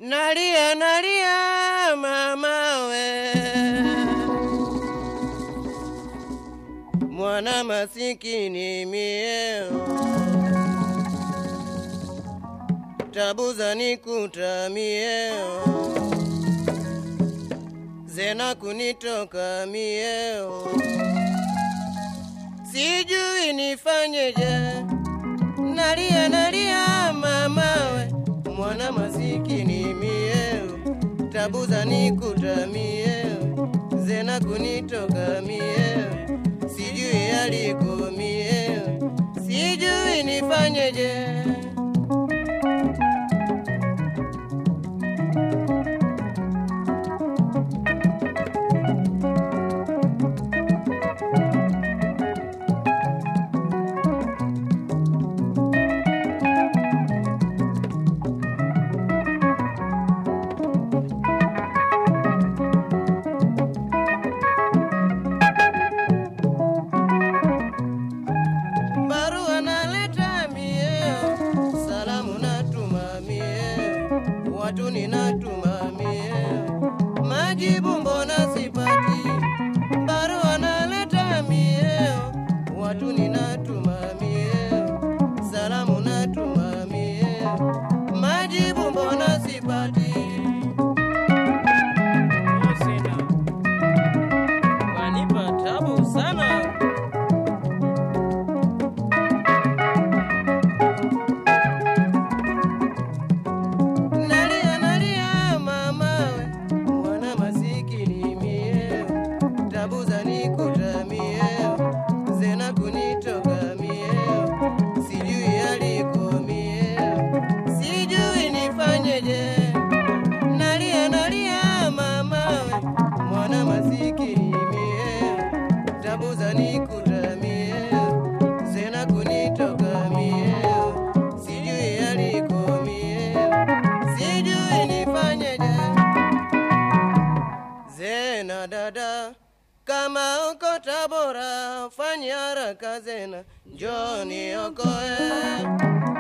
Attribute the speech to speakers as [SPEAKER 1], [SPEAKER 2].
[SPEAKER 1] Nalia, nalia mamawe, mwana masikini mieo, tabu zanikuta mieo, zena kunitoka mieo, sijui nifanyeje. Nalia, nalia mamawe, mwana masikini mieo, tabu zanikuta mieo, zena kunitoka mieo, sijui aliko mieo, sijui nifanyeje. barua naleta mieo, salamu natuma mieo, watu ninatuma mieo, majibu mbona sipati? Barua naleta mieo, watu ninatuma mieo, salamu natuma mieo, majibu mbona sipati? Sina wanipa tabu sana. Nalia, nalia mamawe, mwana masikini mieo, tabu zanikuta mieo, zena kunitoka mieo, sijui aliko mieo, sijui nifanyeje. Nalia, nalia mamawe, mwana masikini mieo, tabu zanikuta mieo, zena kunitoka mieo, sijui aliko mieo, sijui nifanyeje. Zena dada, kama uko Tabora, fanya haraka Zena, njoo niokoe.